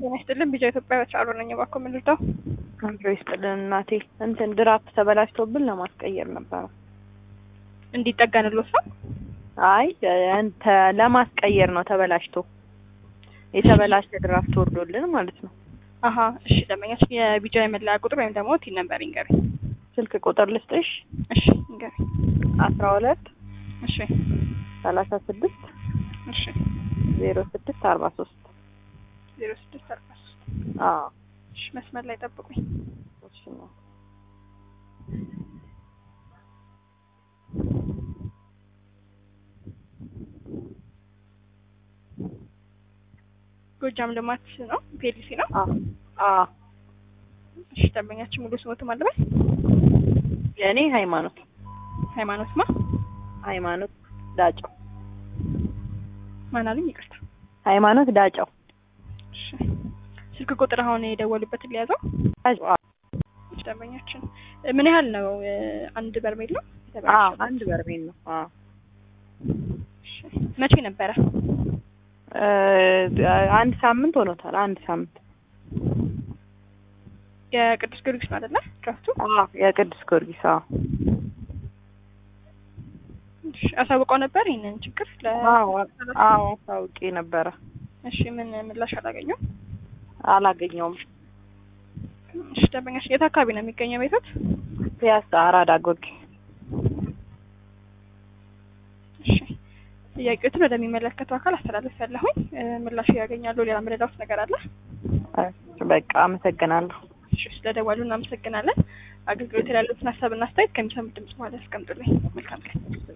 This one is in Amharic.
ጤና ይስጥልን ቢጃ ኢትዮጵያ በቻሉ ነኝ። እባክዎ ምን ልርዳው? አንድሮ ይስጥልን እናቴ። እንትን ድራፍት ተበላሽቶብን ለማስቀየር ነበረ። እንዲጠገንልዎት ነው? አይ እንተ ለማስቀየር ነው ተበላሽቶ የተበላሸ ድራፍት ወርዶልን ማለት ነው። አሀ እሺ። ደንበኛችን የቢጃ የመለያ ቁጥር ወይም ደግሞ ቲን ነምበር ይንገሩኝ። ስልክ ቁጥር ልስጥሽ? እሺ ይንገሩኝ። አስራ ሁለት እሺ ሰላሳ ስድስት እሺ ዜሮ ስድስት አርባ ሶስት ዜሮ ስድስት አርባ ሶስት አዎ እሺ መስመር ላይ ጠብቁኝ። እሺ ነው። ጎጃም ልማት ነው ፔሊሲ ነው። አዎ አዎ እሺ ደንበኛችን ሙሉ ስሞት ማለበት የእኔ ሃይማኖት ሃይማኖት ማ ሃይማኖት ዳጫው ማን አሉኝ? ይቅርታ። ሃይማኖት ዳጫው እሺ ስልክ ቁጥር አሁን የደወሉበትን ሊያዘው። አዎ እሺ ደንበኛችን ምን ያህል ነው? አንድ በርሜል ነው አዎ የተበላሸው? አንድ በርሜል ነው። አዎ እሺ መቼ ነበረ? እ አንድ ሳምንት ሆኖታል። አንድ ሳምንት የቅዱስ ጊዮርጊስ ነው አይደለ? ድራፍቱ አዎ የቅዱስ ጊዮርጊስ አዎ እሺ አሳውቀው ነበር ይሄንን ችግር ለ አዎ አዎ አሳውቄ ነበረ። እሺ ምን ምላሽ አላገኘው? አላገኘውም። እሺ ደንበኛችን የት አካባቢ ነው የሚገኘው ቤቶት? ፒያሳ አራዳ ጎርጊ እሺ ጥያቄዎትን ወደሚመለከተው አካል አስተላለፍ ያለሁኝ ምላሽ ያገኛሉ። ሌላ መረዳት ነገር አለ? በቃ አመሰግናለሁ። እሺ ስለደወሉ እናመሰግናለን። አገልግሎት ያሉትን ሀሳብና አስተያየት ከሚሰሙት ድምጽ ማለት ያስቀምጡልኝ። መልካም ቀን።